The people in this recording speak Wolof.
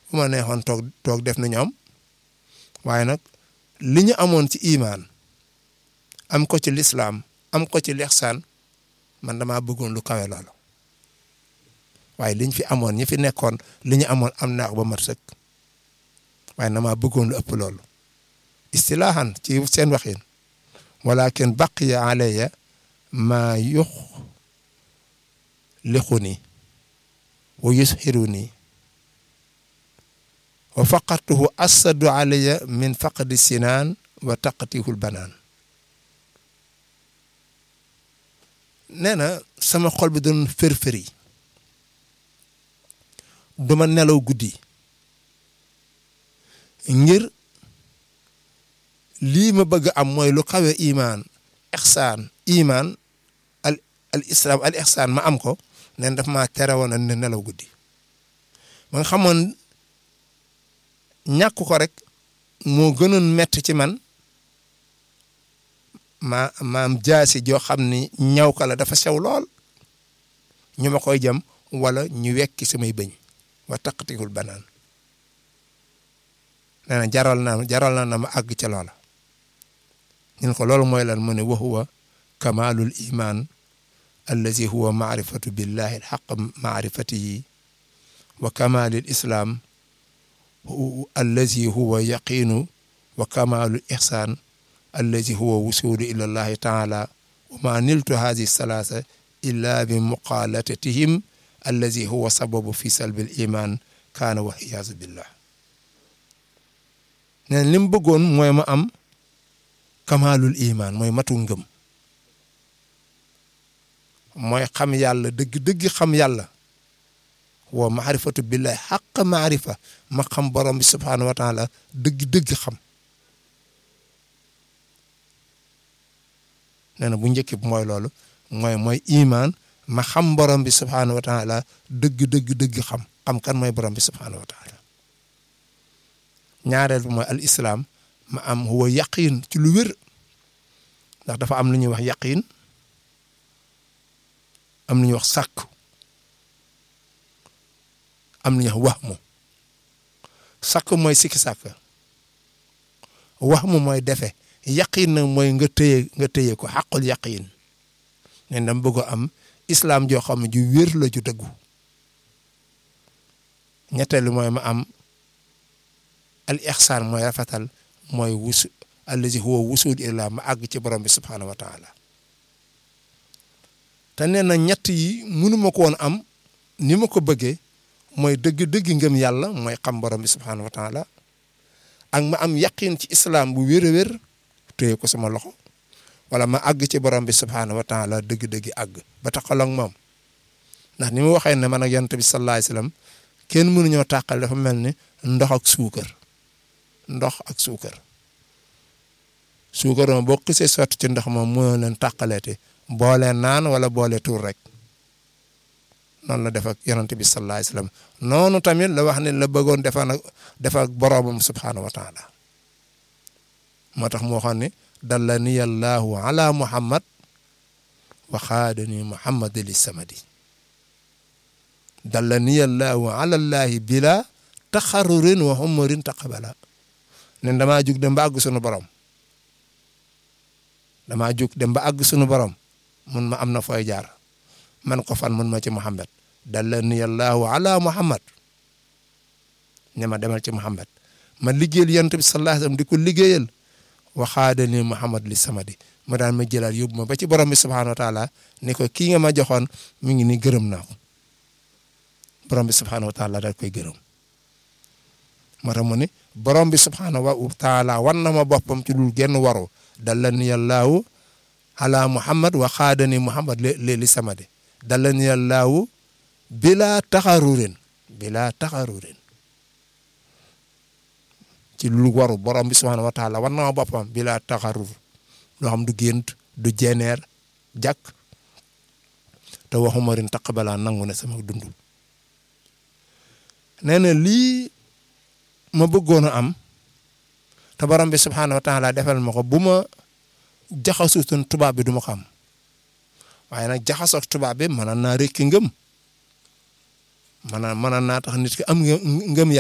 bu ma neexoon toog toog def na ñoom waaye nag li ñu amoon ci imaan am ko ci lislaam am ko ci lexsaan man damaa bëggoon lu kawe loolu waaye liñ fi amoon ñi fi nekkoon li ñu amoon am naax ba mat sëkk waaye damaa bëggoon lu ëpp loolu istilaahan ci seen waxin walakin baqiya alayya maa yux lixuni wa yusxiruni wa faqatuhu assadu alayya min faqdi sinaan wa taqatihul banaan nee na sama xol bi doon fër-fëri duma nelaw guddi ngir lii ma bëgg am mooy lu kawe imaan ixsaan imaan al al islam al ixsaan ma am ko nen daf maa tere woon ne nelaw guddi ma nga xamoon ñàkk ko rek moo gënoon metti ci man ma maam jaasi joo xam ni ñaw ka la dafa sew lool ñu ma koy jam wala ñu wekki samay bëñ wa taqtikul banaan nee na jaral na jaral na na ma àgg ca loola ñun ko loolu mooy lan mu ne wa huwa kamalul iman allazi huwa maarifatu billahi alxaq maarifatihi wa kamalil islam allazi huwa yaqinu wa kamalul ihsan allazi huwa wusulu ila allahi taala wa ma niltu hadi salasa illa bi muqalatatihim allazi huwa sababu fi salbil iman kaana wa iyaazu billah neen li mu bëggoon mooy ma am kamaalul iman mooy matu ngëm mooy xam yàlla dëgg dëgg xam yàlla wa maarifatu billahi xaq maarifa ma xam borom bi subhaanahu wa taala dëgg dëgg xam nee na bu njëkk bi mooy loolu mooy mooy iman ma xam borom bi subhaanahu wa taala dëgg dëgg dëgg xam xam kan mooy borom bi subhaanahu wa taala ñaareel bi mooy al islam ma am huwa yaqiin ci lu wér ndax dafa am lu ñuy wax yaqiin am lu ñuy wax sàkk am lu ñuy wax waxmu sàkk mooy sikki sàkk waxmu mooy defe yaqiin nag mooy nga téye nga téye ko xaqul yaqiin ne dama bëgg am islam joo xam ne ju wér la ju dëggu ñetteelu mooy ma am al ixsaan mooy rafetal mooy wusu allazi huwa wusul ila ma àgg ci borom bi subhaanahu wa taala te nee na ñett yi mënuma ko woon am ni ma ko bëggee mooy dëgg-dëgg ngëm yàlla mooy xam borom bi subhaanahu wa taala ak ma am yaqin ci islam bu wér a wér téye ko sama loxo wala ma àgg ci borom bi subhaanahu wa taala dëgg-dëgg àgg ba taxal ak moom ndax ni mu waxee ne man ak yonent bi sallallahu alayhi wasallam kenn mënuñoo tàqal dafa mel ni ndox ak suukar ndox ak suukar suukar moom boo xisee sotti ci ndox moom mënoo leen tàqaleete boole naan wala boole tuur rek noonu la def ak yonent bi sallallahu alayhi wasallam noonu tamit la wax ne la bëggoon defa nag defa ak boromam subhaanahu wa taala moo tax mu waxoon ne dallani allahu ala muhammad wa xaadani muhammad li samadi dallani allahu ala allahi bila taxarurin wa humurin taqabala ne damaa jug dem ba àgg sunu borom damaa jug dem ba àgg sunu borom mun ma am na fooy jaar man ko fan mun ma ci muhammad dallani allahu ala muhammad ne ma demal ci muhammad ma liggéeyal yonent bi sallallahu alayhi wasallam di ko liggéeyal waxaadani muhammad li samadi ma daan ma jëlaat yóbbu ma ba ci borom bi subhaanahu wa taala ni ko kii nga ma joxoon mi ngi ni gërëm naa ko borom bi subhaanahu wa taala daal koy gërëm moo tax mu ne borom bi subhaanahu wa taala wan na ma boppam ci dul genn waru dallani yàllaahu ala muhammad wa xaadani muhammad li li samadi dallani yàllaahu bila taxarurin bila taxarurin ci lu waru borom bi subhaanahu wa taala wan na ma boppam bila taxarur loo xam du gént du jeneer jàkk te waxuma rin taqabala nangu ne sama dund nee na lii ma bëggoon a am te borom bi subhaanahu wa taala defal ma ko bu ma jaxasutoon tubaab bi du ma ko am waaye nag jaxasoog tubaab bi mën naa rekki ngëm mën naa mën naa tax nit ki am ngëm